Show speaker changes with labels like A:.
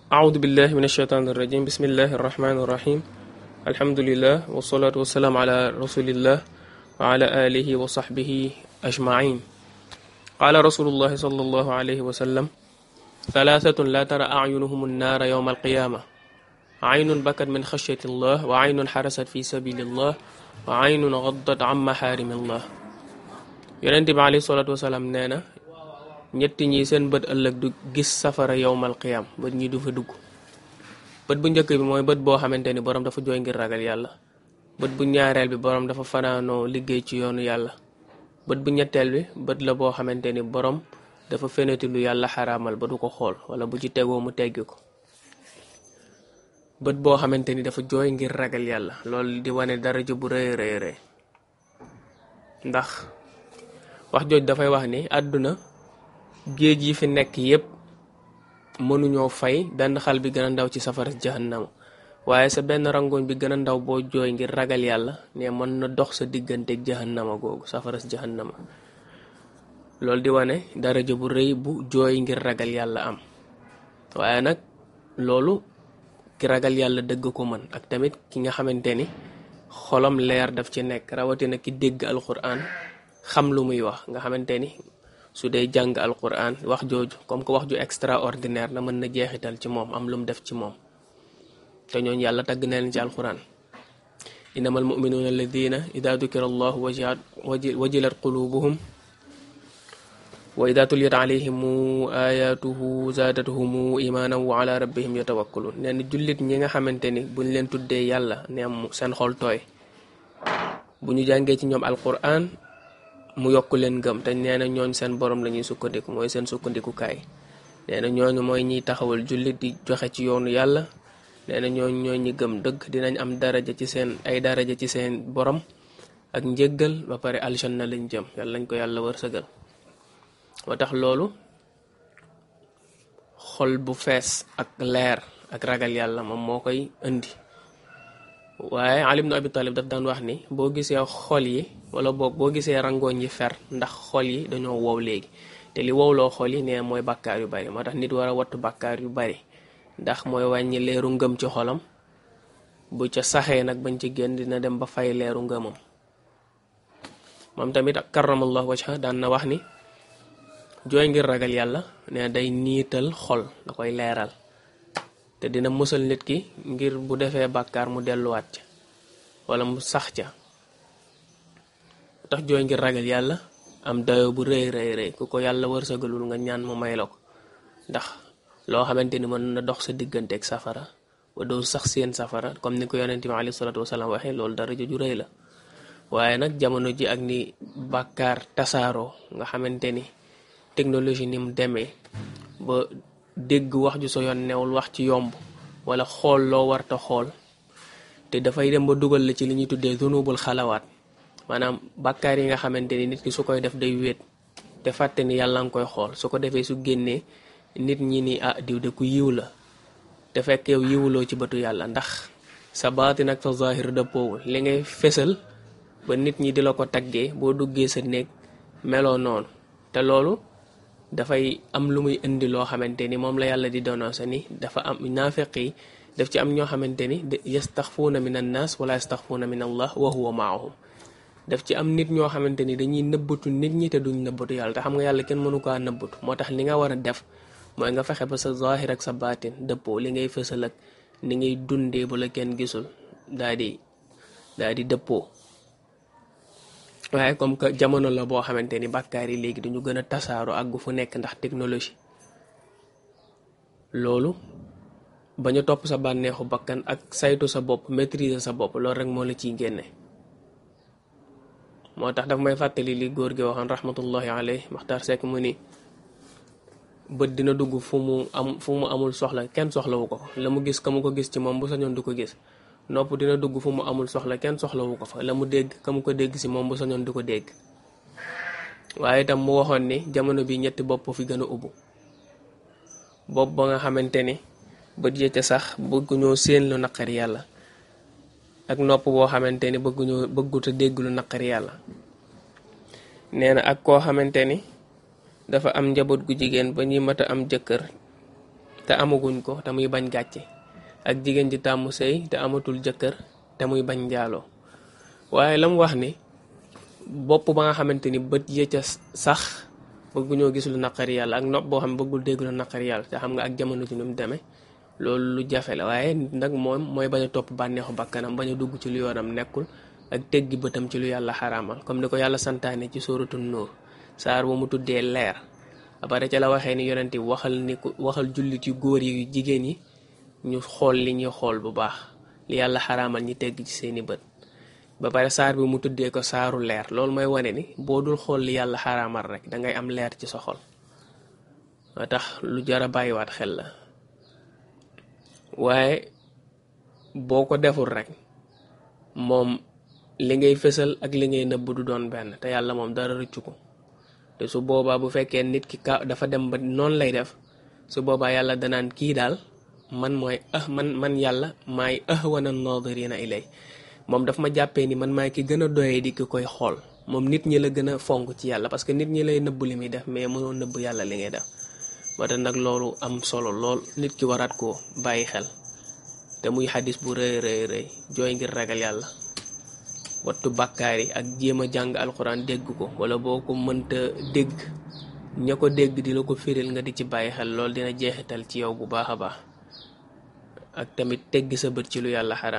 A: أعوذ بالله من الشيطان الرجيم بسم الله الرحمن الرحيم الحمد لله والصلاة والسلام على رسول الله وعلى آله وصحبه أجمعين قال رسول الله صلى الله عليه وسلم ثلاثة لا ترى أعينهم النار يوم القيامة عين بكت من خشية الله وعين حرست في سبيل الله وعين غضت عن محارم الله yonent bi alayhi salaatu wasalaam nee na ñetti ñi seen bët ëllëg du gis safara yowmal qiyam bët ñi du fa dugg bët bu njëkk bi mooy bët boo xamante ni borom dafa jooy ngir ragal yàlla bët bu ñaareel bi borom dafa fanaanoo liggéey ci yoonu yàlla bët bu ñetteel bi bët la boo xamante ni borom dafa feneti lu yàlla xaraamal ba du ko xool wala bu ci tegoo mu teggi ko bët boo xamante ni dafa jooy ngir ragal yàlla loolu di wane daraja bu rëy rëy rëy ndax wax jooj dafay wax ni àdduna géej yi fi nekk yépp mënuñoo fay benn xal bi gën a ndaw ci safara jahannama waaye sa benn rangoñ bi gën a ndaw boo jooy ngir ragal yàlla ne mën na dox sa digganteeg jahannama googu safara jahannama loolu di wane daraja bu rëy bu jooy ngir ragal yàlla am waaye nag loolu ki ragal yàlla dëgg ko mën ak tamit ki nga xamante ni xolam leer daf ci nekk rawatina ki dégg alquran xam lu muy wax nga xamante ni su dee jàng alquran wax jooju comme que wax ju extraordinaire na mën na jeexital ci moom am lu mu def ci moom te ñooñu yàlla tagg na leen ci alquran innamal muminuuna alladina ida dukira allahu wajilat wajilat qulubuhum wa ida tuliyat alayhimu ayatuhu zaadatuhumu imaanan wa ala rabbihim yatawakkalun nee na jullit ñi nga xamante ni buñ leen tuddee yàlla ne am seen xol tooy bu ñu jàngee ci ñoom alquran mu yokk leen gëm te nee na ñooñ seen borom la ñuy sukkandiku mooy seen sukkandikukaay nee na ñooñu mooy ñiy taxawal jullit di joxe ci yoonu yàlla nee na ñooñu ñooy ñi gëm dëgg dinañ am daraja ci seen ay daraja ci seen borom ak njëggal ba pare aljanna lañ jëm yàlla lañ ko yàlla wërsëgal moo tax loolu xol bu fees ak leer ak ragal yàlla moom moo koy indi waaye Ali ibn Abi Talib daf daan wax ni boo gisee xol yi wala boog boo gisee rangooñ yi fer ndax xol yi dañoo wow léegi te li wowloo xol yi nee mooy bàkkaar yu bari moo tax nit war a wattu bàkkaar yu bari ndax mooy wàññi leeru ngëm ci xolam bu ca saxee nag bañ ci génn dina dem ba fay leeru ngëmam moom tamit ak karamallahu wajha daan na wax ni jooy ngir ragal yàlla ne day niital xol da koy leeral te dina musal nit ki ngir bu defee bàkkaar mu delluwaat ca wala mu sax ca tax jooy ngir ragal yàlla am dayo bu rëy rëy rëy ku ko yàlla wërsëgalul nga ñaan mu may la ko ndax loo xamante ni mën na dox sa digganteeg safara ba doo sax seen safara comme ni ko yonente bi alayhi salaatu wasalaam waxee loolu dara ju rëy la waaye nag jamono ji ak ni bàkkaar tasaaroo nga xamante ni technologie ni mu demee ba dégg wax ju sa yoon newul wax ci yomb wala xool loo warta xool te dafay dem ba dugal la ci li ñuy tuddee zunubul xalawaat maanaam bàkkaar yi nga xamante ni nit ki su koy def day wéet te fàtte ni yàlla nga koy xool su ko defee su génnee nit ñi ni ah diw de ku yiw la te fekk yow yiwuloo ci bëtu yàlla ndax sa baatin ak sa zahir dëppoowul li ngay fesal ba nit ñi di la ko taggee boo duggee sa néeg meloo noonu te loolu dafay am lu muy indi loo xamante ni moom la yàlla di dénoncé ni dafa am naafeq yi daf ci am ñoo xamante ni yastaxfuuna min annaas wala yastaxfuuna min allah wa huwa maahum daf ci am nit ñoo xamante ni dañuy nëbbatu nit ñi te duñ nëbbatu yàlla te xam nga yàlla kenn mënu kaa nëbbatu moo tax li nga war a def mooy nga fexe ba sa zahir ak sa baatin dëppoo li ngay fësal ak ni ngay dundee bu la kenn gisul daa di daa di dëppoo waaye comme que jamono la boo xamante ni bàkkaar yi léegi dañu gën a tasaaro àggu fu nekk ndax technologie loolu ba ñu topp sa bànneexu bakkan ak saytu sa bopp maîtriser sa bopp loolu rek moo la ciy génne moo tax daf may fàttali li góor gi waxoon rahmatullahi alayhi maxtaar sekk mu ni bët dina dugg fu mu am fu mu amul soxla kenn soxlawu ko la mu gis ka mu ko gis ci moom bu sañoon du ko gis nopp dina dugg fu mu amul soxla kenn soxlawu ko fa la mu dégg ka mu ko dégg si moom bu sañoon du ko dégg waaye itam mu waxoon ni jamono bi ñetti bopp fi gën a ubbu bopp ba nga xamante ni bët ya ca sax bëgguñoo séen lu naqari yàlla ak nopp boo xamante ni bëgguñoo bëgguta dégg lu naqari yàlla nee na ak koo xamante ni dafa am njaboot gu jigéen ba ñuy mat a am jëkkër te amaguñ ko te muy bañ gàcce ak jigéen ji tàmm sëy te amatul jëkkër te muy bañ njaaloo waaye la mu wax ni bopp ba nga xamante ni bët ya ca sax bëgguñoo gis lu naqari yàlla ak nopp boo xam ne bëggul dégg lu naqari yàlla te xam nga ak jamono ji nu mu demee loolu lu jafe la waaye nag moom mooy bañ a topp bànneexu bakkanam bañ a dugg ci lu yoonam nekkul ak teggi bëtam ci lu yàlla xaraamal comme ni ko yàlla santaane ci sóoratu Nuur saar bu mu tuddee leer après ca la waxee ni yonent bi waxal ni ko waxal jullit yu góor yi yu jigéen yi ñu xool li ñuy xool bu baax li yàlla xaraamal ñi tegg ci seeni bët ba pare saar bi mu tuddee ko saaru leer loolu mooy wane ni boo dul xool li yàlla xaraamal rek dangay am leer ci sa xol moo tax lu jar a bàyyiwaat xel la waaye boo ko deful rek moom li ngay fësal ak li ngay nëbb du doon benn te yàlla moom dara rëccu ko te su boobaa bu fekkee nit ki ka dafa dem ba noonu lay def su boobaa yàlla danaan kii daal man mooy ah man man yàlla maay ahwana nadirina ilay moom daf ma jàppee ni man maay ki gën a doyee di ki koy xool moom nit ñi la gën a fonk ci yàlla parce que nit ñi lay nëbb li muy def mais mënoo nëbb yàlla li ngay def moo tax nag loolu am solo lool nit ki waraat koo bàyyi xel te muy xadis bu rëy rëy rëy jooy ngir ragal yàlla wattu bàkkaar yi ak jéem a jàng alxuraan dégg ko wala boo ko mënta dégg ña ko dégg di la ko firil nga di ci bàyyi xel lool dina jeexital ci yow bu baax a baax ak tamit teggi sa bët ci lu yàlla xaraam